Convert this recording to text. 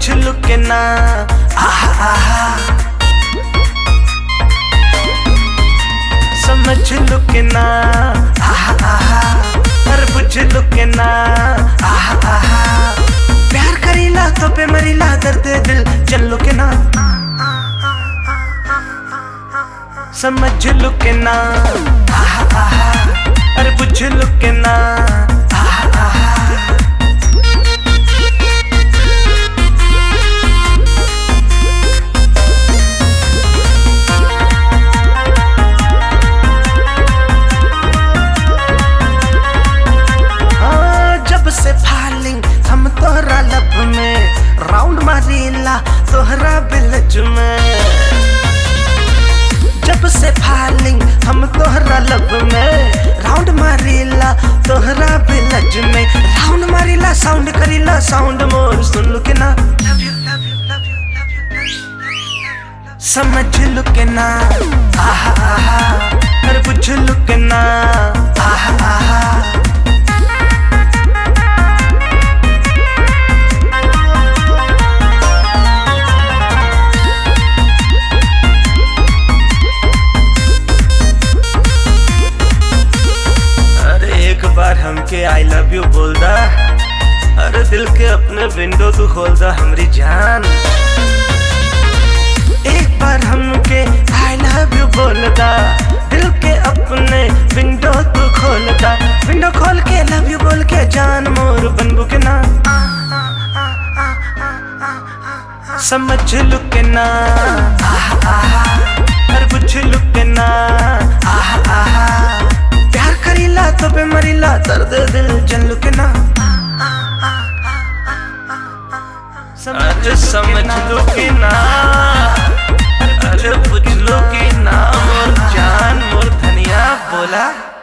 लो के ना आहा आहा समझ लो के ना आहा आहा अरे बुझ लो के ना आहा आहा प्यार करीला तो पे मरीला दर्द दिल चल लो के ना समझ लो के ना आहा आहा अरे बुझ लो के ना आहा आहा हाँ, जब से फालिंग हम तोहरा लब में राउंड मारीला तोहरा बिलज में जब से फालिंग हम तोहरा लब में राउंड मारीला तोहरा बिलज में राउंड मारीला साउंड करीला साउंड मोर सुन लो के ना समझ लो के ना आहा आहा अरे बुझ लो के ना आहा आहा अरे एक बार हमके आई लव यू बोल दा अरे दिल के अपने विंडो तू खोल दा हमरी जान एक बार हमके आई लव यू बोल दा दिल के अपने विंडो तू खोल दा विंडो खोल के लव यू बोल के जान मोर बनबू के ना समझ लू के ना आहा आहा अरे बुझ लू के ना आहा आहा प्यार करीला तो पे मरीला दर्द दिल जन लू के ना अरे समझ लो के ना अरे बुझ लो के ना मोर जान मोर धनिया बोला